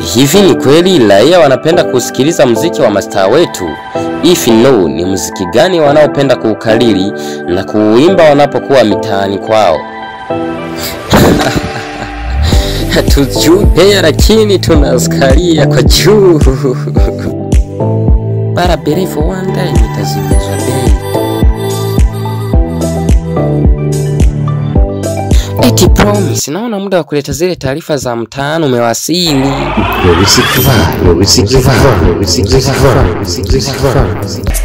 Hivi ni kweli raia wanapenda kusikiliza muziki wa mastaa wetu? If no, ni muziki gani wanaopenda kuukariri na kuuimba wanapokuwa mitaani kwao? Hatujui pea, lakini tunasikalia kwa juu. Barabara for one day nitazimizwa bei. Eti promise, naona muda wa kuleta zile taarifa za mtaani umewasili. Le recyclage, le recyclage, le recyclage, le recyclage.